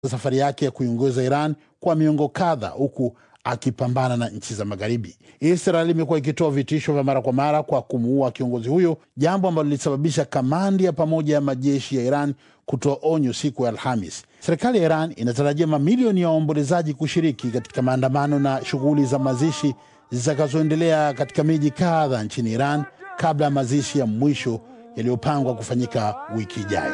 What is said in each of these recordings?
safari yake ya kuiongoza Iran kwa miongo kadha huku akipambana na nchi za Magharibi. Israel imekuwa ikitoa vitisho vya mara kwa mara kwa kumuua kiongozi huyo, jambo ambalo lilisababisha kamandi ya pamoja ya majeshi ya Iran kutoa onyo siku ya Alhamis. Serikali ya Iran inatarajia mamilioni ya waombolezaji kushiriki katika maandamano na shughuli za mazishi zitakazoendelea katika miji kadha nchini Iran kabla ya mazishi ya mwisho yaliyopangwa kufanyika wiki ijayo.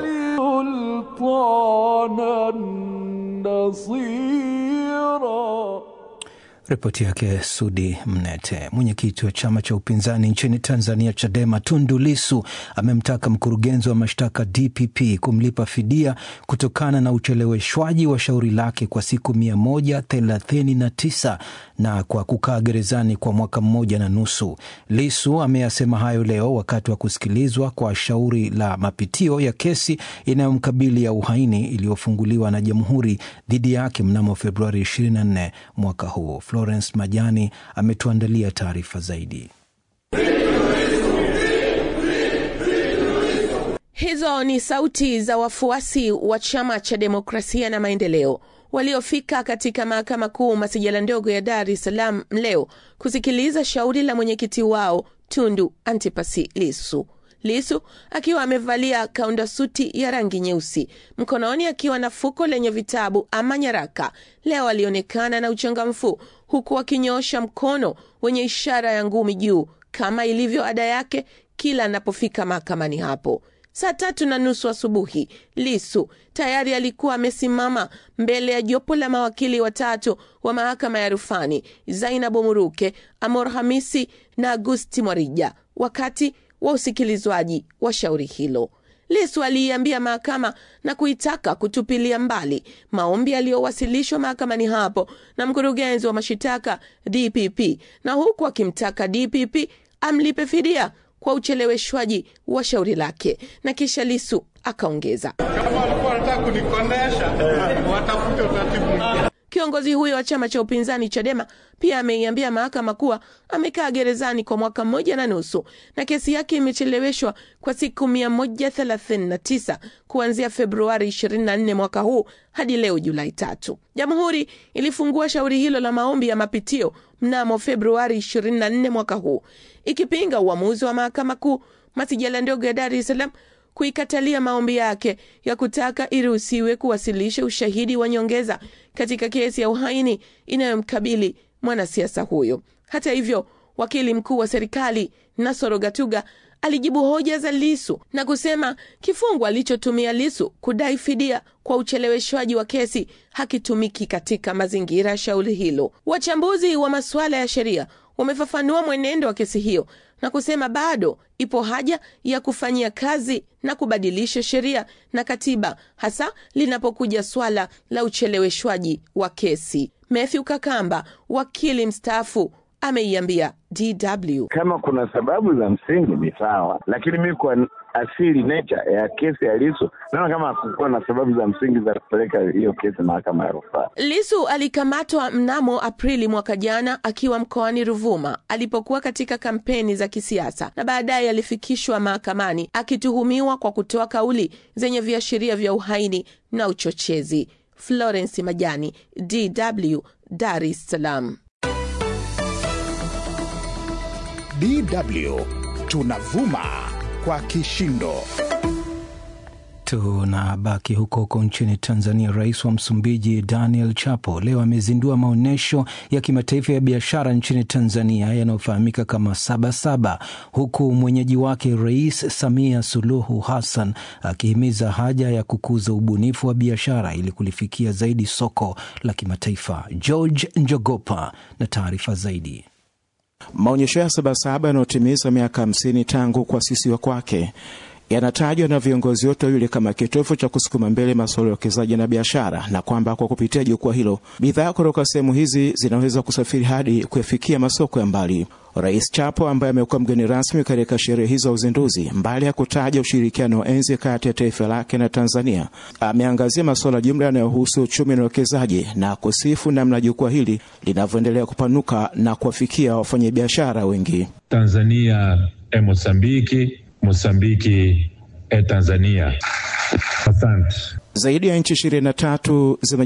Ripoti yake Sudi Mnete. Mwenyekiti wa chama cha upinzani nchini Tanzania, Chadema, Tundu Lisu amemtaka mkurugenzi wa mashtaka DPP kumlipa fidia kutokana na ucheleweshwaji wa shauri lake kwa siku mia moja thelathini na tisa na kwa kukaa gerezani kwa mwaka mmoja na nusu. Lisu ameyasema hayo leo wakati wa kusikilizwa kwa shauri la mapitio ya kesi inayomkabili ya uhaini iliyofunguliwa na Jamhuri dhidi yake mnamo Februari 24 mwaka huu. Florence Majani ametuandalia taarifa zaidi. Hizo ni sauti za wafuasi wa chama cha demokrasia na maendeleo waliofika katika mahakama kuu masijala ndogo ya Dar es Salaam leo kusikiliza shauri la mwenyekiti wao Tundu Antipasi Lisu. Lisu akiwa amevalia kaunda suti ya rangi nyeusi, mkononi akiwa na fuko lenye vitabu ama nyaraka, leo alionekana na uchangamfu, huku akinyoosha mkono wenye ishara ya ngumi juu kama ilivyo ada yake kila anapofika mahakamani hapo. Saa tatu na nusu asubuhi, Lisu tayari alikuwa amesimama mbele ya jopo la mawakili watatu wa mahakama ya rufani, Zainabu Muruke, Amor Hamisi na Agusti Mwarija, wakati wa usikilizwaji wa shauri hilo. Lisu aliiambia mahakama na kuitaka kutupilia mbali maombi yaliyowasilishwa mahakamani hapo na mkurugenzi wa mashitaka DPP, na huku akimtaka DPP amlipe fidia kwa ucheleweshwaji wa shauri lake, na kisha Lisu akaongeza, kama walikuwa wanataka kunikondesha watafute utaratibu mwingine. Kiongozi huyo wa chama cha upinzani Chadema pia ameiambia mahakama kuwa amekaa gerezani kwa mwaka mmoja na nusu na kesi yake imecheleweshwa kwa siku 139 kuanzia Februari 24 mwaka huu hadi leo Julai tatu. Jamhuri ilifungua shauri hilo la maombi ya mapitio mnamo Februari 24 mwaka huu ikipinga uamuzi wa mahakama kuu masijala ndogo ya Dar es Salaam kuikatalia maombi yake ya kutaka iruhusiwe kuwasilisha ushahidi wa nyongeza katika kesi ya uhaini inayomkabili mwanasiasa huyo. Hata hivyo, wakili mkuu wa serikali Nasoro Gatuga alijibu hoja za Lisu na kusema kifungu alichotumia Lisu kudai fidia kwa ucheleweshwaji wa kesi hakitumiki katika mazingira ya shauri hilo. Wachambuzi wa masuala ya sheria wamefafanua mwenendo wa kesi hiyo na kusema bado ipo haja ya kufanyia kazi na kubadilisha sheria na katiba, hasa linapokuja swala la ucheleweshwaji wa kesi. Matthew Kakamba, wakili mstaafu, ameiambia DW kama kuna sababu za msingi ni sawa, lakini mi kwa asili nature ya kesi ya Lisu naona kama hakukuwa na sababu za msingi za kupeleka hiyo kesi mahakama ya rufaa. Lisu alikamatwa mnamo Aprili mwaka jana akiwa mkoani Ruvuma alipokuwa katika kampeni za kisiasa na baadaye alifikishwa mahakamani akituhumiwa kwa kutoa kauli zenye viashiria vya uhaini na uchochezi. Florence Majani, DW, Dar es Salaam. DW tunavuma kwa kishindo. Tunabaki huko huko nchini Tanzania. Rais wa Msumbiji Daniel Chapo leo amezindua maonyesho ya kimataifa ya biashara nchini Tanzania yanayofahamika kama Sabasaba, huku mwenyeji wake Rais Samia Suluhu Hassan akihimiza haja ya kukuza ubunifu wa biashara ili kulifikia zaidi soko la kimataifa. George Njogopa na taarifa zaidi. Maonyesho ya Sabasaba yanayotimiza miaka hamsini tangu kuasisiwa kwake yanatajwa na viongozi wote wawili kama kitovu cha kusukuma mbele masuala ya uwekezaji na biashara, na kwamba kwa kupitia jukwaa hilo bidhaa kutoka sehemu hizi zinaweza kusafiri hadi kuyafikia masoko ya mbali. Rais Chapo ambaye amekuwa mgeni rasmi katika sherehe hizo za uzinduzi, mbali ya kutaja ushirikiano wa enzi kati ya taifa lake na Tanzania, ameangazia masuala jumla yanayohusu uchumi na uwekezaji na kusifu namna jukwaa hili linavyoendelea kupanuka na kuwafikia wafanyabiashara wengi. Tanzania e Mosambiki, Mosambiki e Tanzania. Asante. Zaidi ya nchi 23 zime